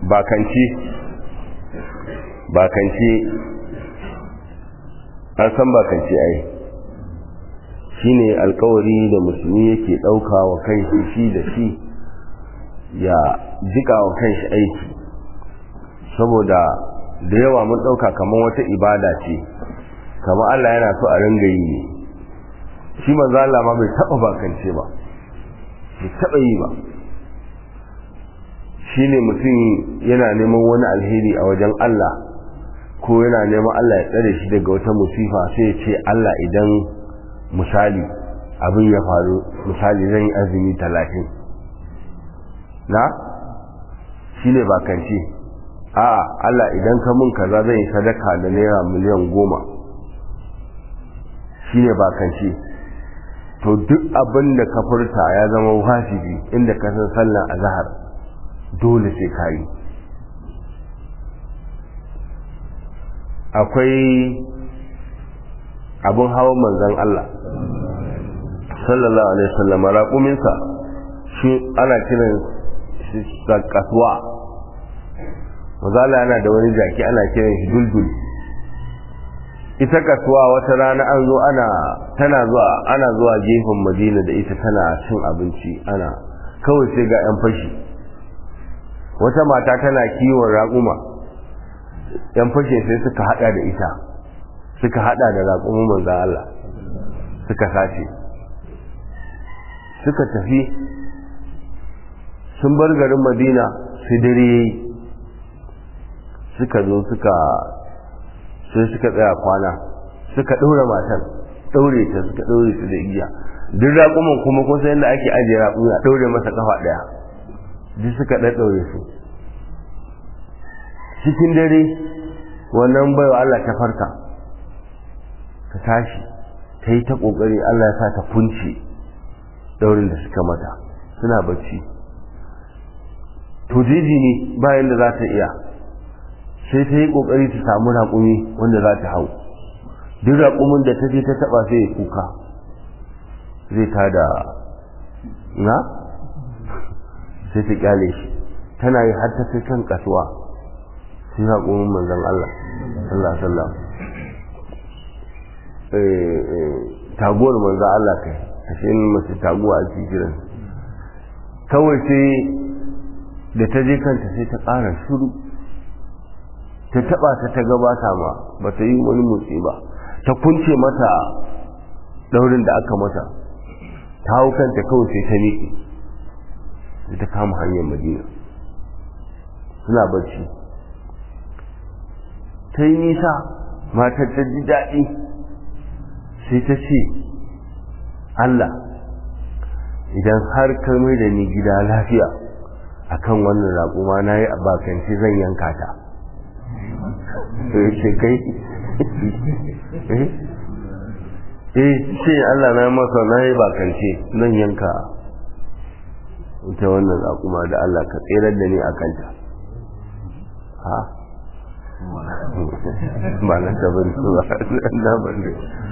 bakanci bakanci an san bakanci ai shine alkawari da musulmi yake ɗauka wa kanshi shi da shi ya jika wa kanshi aiki saboda da yawa mun ɗauka kamar wata ibada ce kamar Allah yana so a ringa yi ne shi manzo Allah ma bai taɓa bakance ba bai taɓa yi ba shine mutum yana neman wani alheri a wajen Allah ko yana neman Allah ya tsare shi daga wata musifa sai ya ce Allah idan misali abin ya faru misali zan yi azumi talatin na shi ne bakanci a Allah idan ka mun kaza zan yi sadaka da naira miliyan goma shi ne bakanci to duk abin da ka furta ya zama wajibi inda ka san sallan azhar dole sai ka yi akwai abin hawan manzan Allah sallallahu alaihi wasallam raƙuminsa shi ana kiran shi kasuwa mazala yana da wani jaki ana kiran shi duldul ita kasuwa wata rana an zo ana tana zuwa ana zuwa gefen madina da ita tana cin abinci ana kawai sai ga yan fashi wata mata tana kiwon raƙuma yan fashin sai suka hada da ita suka hada da raƙumin manzan Allah suka sace suka tafi sun bar garin madina su dare suka zo suka sai suka tsaya kwana suka ɗaure matan ɗaure ta suka ɗaure su da igiya duk raƙuman kuma kun san yadda ake ajiye raƙumi a ɗaure masa kafa ɗaya duk suka ɗaɗɗaure su cikin dare wannan baiwa Allah ta farka ta tashi ta yi ta ƙoƙari Allah ya sa ta kunce daurin da suka mata suna bacci to jiji ne bayan da za ta iya sai ta yi ƙoƙari ta samu raƙumi wanda za ta hau duk raƙumin da ta je ta taɓa sai ya kuka zai ta da na sai ta kyale shi tana yi har ta kai kan kasuwa sai raƙumin manzon Allah sallallahu alaihi wasallam taguwar manzon Allah kai ashe mace taguwa a cikin kawai sai da ta je kanta sai ta ƙara shuru ta taɓa ta ta gabata ma ba ta yi wani motsi ba ta kunce mata daurin da aka mata ta hau kanta kawai sai ta miƙe sai ta kama hanyar madina suna bacci ta yi nisa matar ta ji daɗi sai ta ce Allah idan har ka mai da ni gida lafiya akan wannan raƙuma na yi abakanci zan yanka ta ce kai eh ce Allah na maka na yi bakance zan yanka ita wannan raƙuma da Allah ka tserar da ni a kanta ha ba na ta bari ba na bari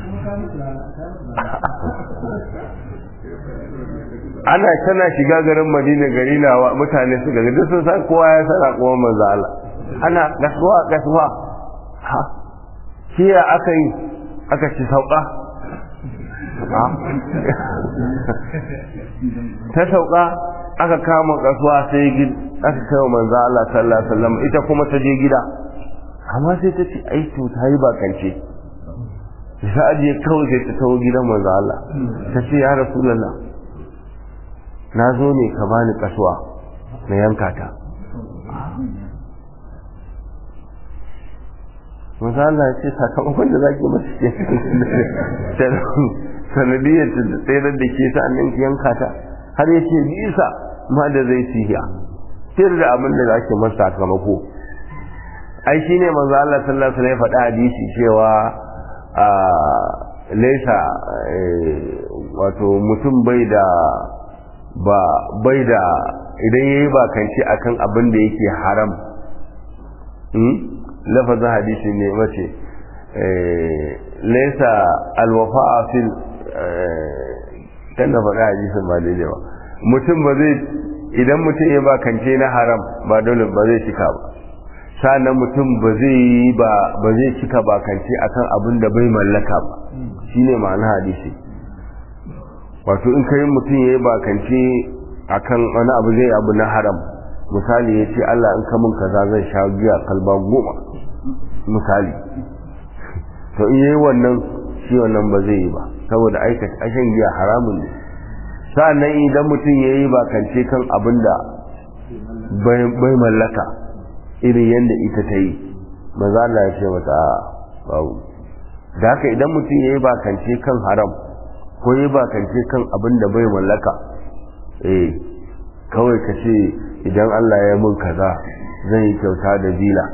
ana tana shiga garin madina gari na mutane su gari duk sun san kowa ya sana kuma manzo Allah ana gasuwa gasuwa ha shi ya aka yi aka ci sauka ta sauka aka kama kasuwa sai aka kai manzo Allah sallallahu alaihi wasallam ita kuma ta je gida amma sai ta ce ai to ta yi bakance sai aje kawai sai ta tawo gidan manzo Allah ta ce ya rasulullah na zo ne ka bani kasuwa na yanka ta manzo Allah ya ce sakamakon da zaki masu ke sanadiyar ta tsayar da ke ta nan yanka ta har ya ce bisa ma da zai siya sai da abin da zaki masa sakamako ai shine manzo Allah sallallahu alaihi wasallam ya faɗa hadisi cewa a laisa wato mutum bai da ba bai da idan yayi bakanci akan abin da yake haram hmm? lafazin hadisi ne mace laisa alwafa'a fil kan da faɗa hadisin ba daidai ba mutum ba zai idan mutum ya bakance na haram ba dole ba zai cika ba sa'annan mutum ba zai yi ba ba zai cika bakance akan abin da bai mallaka ba shine ma'ana hadisi wato in kai mutum ya yi bakance akan wani abu zai abu na haram misali ya ce Allah in ka mun kaza zan sha giya kalba goma misali to in yayi wannan shi wannan ba zai yi ba saboda aikata ashan giya haramun ne sa'annan idan mutum ya yi bakance kan abin da bai mallaka irin yadda ita ta yi maza Allah ya ce mata a babu da haka idan mutum ya yi bakance kan haram ko ya yi bakance kan abin da bai mallaka eh kawai ka ce idan Allah ya mun kaza zan yi kyauta da bila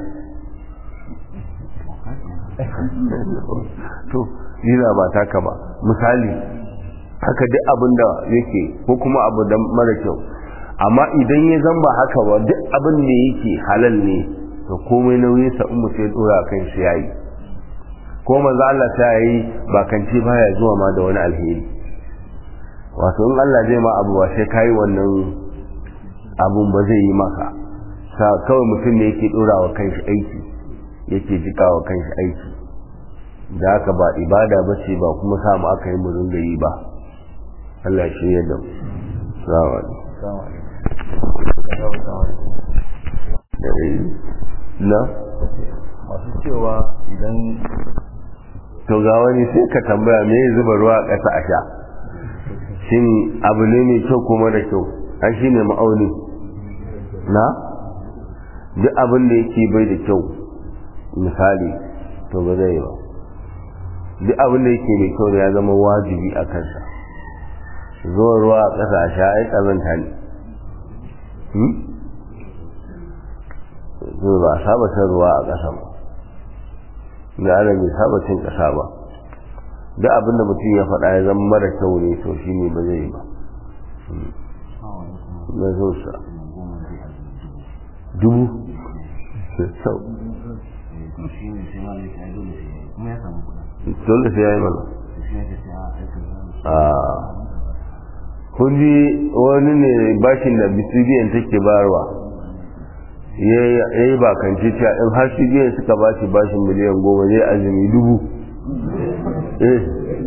to bila ba taka ba misali haka duk abin da yake ko kuma abu da mara kyau amma idan ya zamba haka ba duk abin da yake halal ne to komai nauyin sa in mutum ya dora kan shi yayi ko manzo Allah ta yi ba kanci baya zuwa ma da wani alheri wato in Allah zai ma abu ba sai kai wannan abun ba zai yi maka sa kawai mutum ne yake dora wa kanshi aiki yake jika wa kanshi aiki da haka ba ibada ba ce ba kuma samu aka yi mu ringa yi ba Allah ya shirya da mu salamu na masu cewa idan to ga wani sai ka tambaya me ya zuba ruwa a ƙasa a sha shin abu ne mai kyau ko mara kyau an shi ne ma'auni na duk abin da yake bai da kyau misali to ba zai yi ba duk abin da yake mai kyau ya zama wajibi a kansa zuwa ruwa a ƙasa a sha ai ƙazanta ne zuwa ba a saba shan ruwa a ƙasa ba da ana bai saba cin ƙasa ba duk abin da mutum ya faɗa ya zama mara kyau ne to shi ne ba zai yi ba na zo sa dubu sau dole sai ya yi mana kun ji wani ne bashin da bisibiyan take bayarwa ya yi bakanci cewa in har biyan suka ba shi bashin miliyan goma zai azumi dubu eh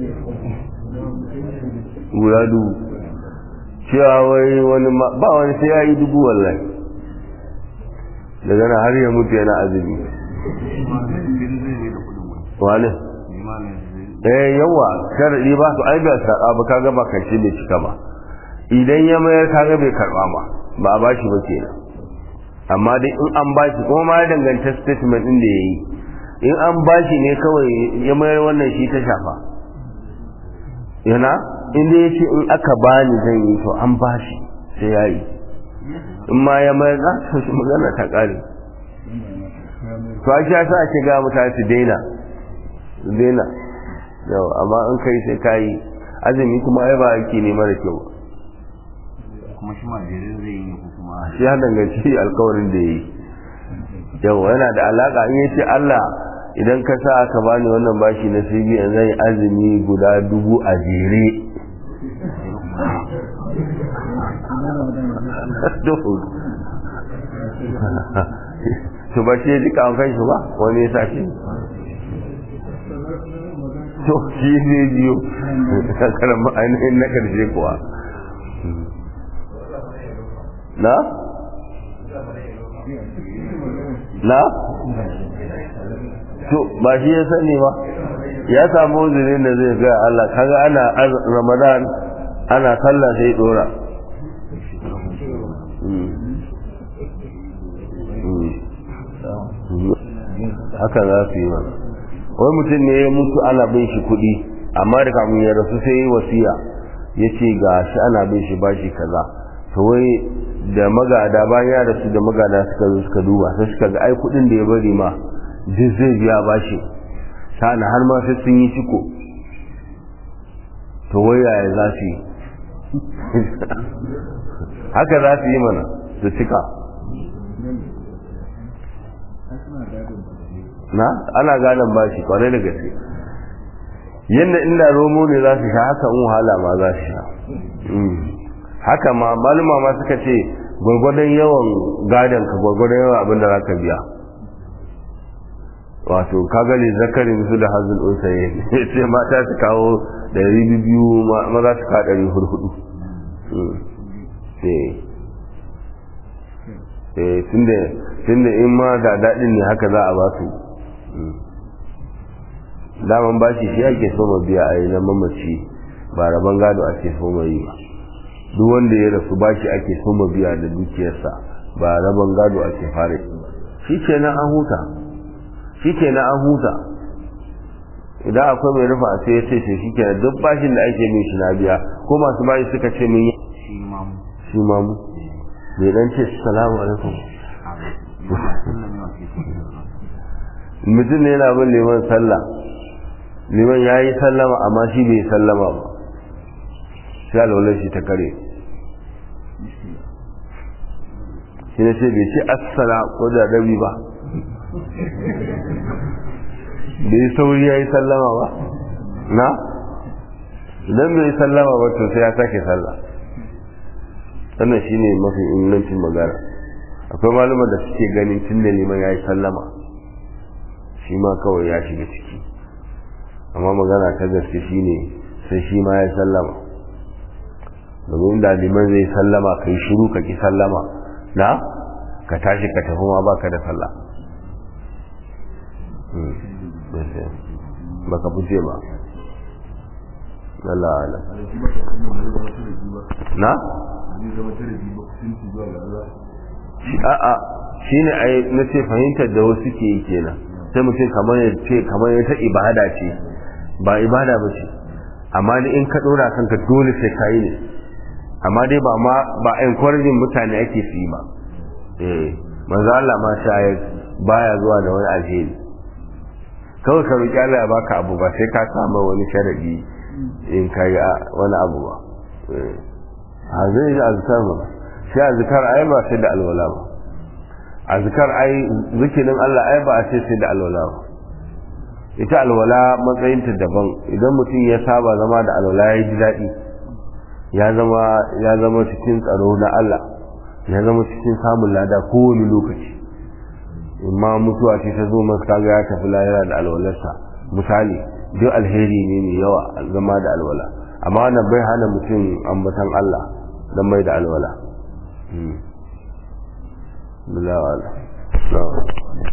guda dubu cewa wai wani ba wani sai ya yi dubu wallahi daga na har ya mutu yana azumi wani eh yawa sharadi ba su aibiya saka ba kaga ba kace bai cika ba idan ya mayar kaga bai karba ba ba a bashi ba kenan amma dai in an bashi kuma ma ya danganta statement din da yayi in an bashi ne kawai ya mayar wannan shi ta shafa yana inda ya ce in aka bani zan yi to an bashi sai ya yi in ma ya mayar za ta shi magana ta kare to a sha sa ake ga mutane su daina su daina yau amma in kai sai ka yi azumi kuma ai ba ake ne mara kyau kuma shi ma jerin zai yi ko kuma shi ya danganci alkawarin da ya yi yau yana da alaka in yace Allah idan ka sa aka bani wannan bashi na CBN zan yi azumi guda dubu a jere to ba shi ya jika an kai shi ba wani ya sa shi to shi ne biyu kakarar ma'ainihin na karshe kuwa na? na? to ba shi ya sani ba ya samu uzurin da zai gaya Allah kaga ana ramadan ana sallah sai dora haka za su yi mana wai mutum ne ya mutu ana bin shi kuɗi amma da kamun ya rasu sai yi wasiya ya ce ga shi ana bin shi bashi kaza to wai da magada bayan ya rasu da magada suka zo suka duba sai suka ga ai kuɗin da ya bari ma duk zai biya bashi sana har ma sai sun yi ciko to wai yaya za su yi haka za su yi mana su cika na ana gadon bashi kwarai da gaske yadda inda romo ne za su sha haka in wahala ma za su sha haka ma maluma ma suka ce gwargwadon yawan gadon ka gwargwadon yawan abin da za ka biya wato ka gani zakarin su da hazin unsaye sai mata su kawo ɗari biyu maza su kawo ɗari hurhudu tun da in ma da daɗin ne haka za a ba su daman bashi shi ake so ma biya a yi na mamaci ba rabon gado ake so ma yi ba duk wanda ya rasu bashi ake so ma biya da dukiyarsa ba rabon gado ake fara shi ke na an huta shi ke na an huta idan akwai mai rufa sai ya ce shi shi ke duk bashin da ake min shi na biya ko masu bashi suka ce min shi mamu shi mamu mai dan ce salamu alaikum mutum ne yana bin liman sallah liman ya yi sallama amma shi bai sallama ba sai alwalar shi ta kare shi ne ce bai ce assala ko da dabi ba bai sauri ya yi sallama ba na idan bai yi sallama ba to sai ya sake sallah wannan shi ne mafi ingancin magana akwai malumar da suke ganin tun da liman ya yi sallama shi ma kawai ya shiga ciki amma magana ta gaske shi ne sai shi ma ya sallama domin da liman zai sallama ka yi shiru ka ki sallama na ka tashi ka tafi ma baka da sallah baka fice ba Allah ala na? a'a shi ne a na ce fahimtar da wasu ke yi kenan sai mutum kamar ya ce kamar ya ta ibada ce ba ibada ba ce amma ni in ka dora kanka dole sai ka yi ne amma dai ba ma ba encouraging mutane ake su yi ba eh manzo Allah ma shayar baya zuwa da wani alheri kawai ka roki Allah ya baka abu ba sai ka samu wani sharadi in ka yi wani abu ba a zai yi azkar ba shi azkar ai ba sai da alwala ba azkar ai zikirin Allah ai ba a ce sai da alwala ba ita alwala matsayinta daban idan mutum ya saba zama da alwala ya ji daɗi ya zama ya zama cikin tsaro na Allah ya zama cikin samun lada kowane lokaci imma mutuwa ce ta zo masa kaga ya tafi lahira da alwalarsa misali duk alheri ne mai yawa zama da alwala amma wannan bai hana mutum ambatan Allah don mai da alwala. Bilawala.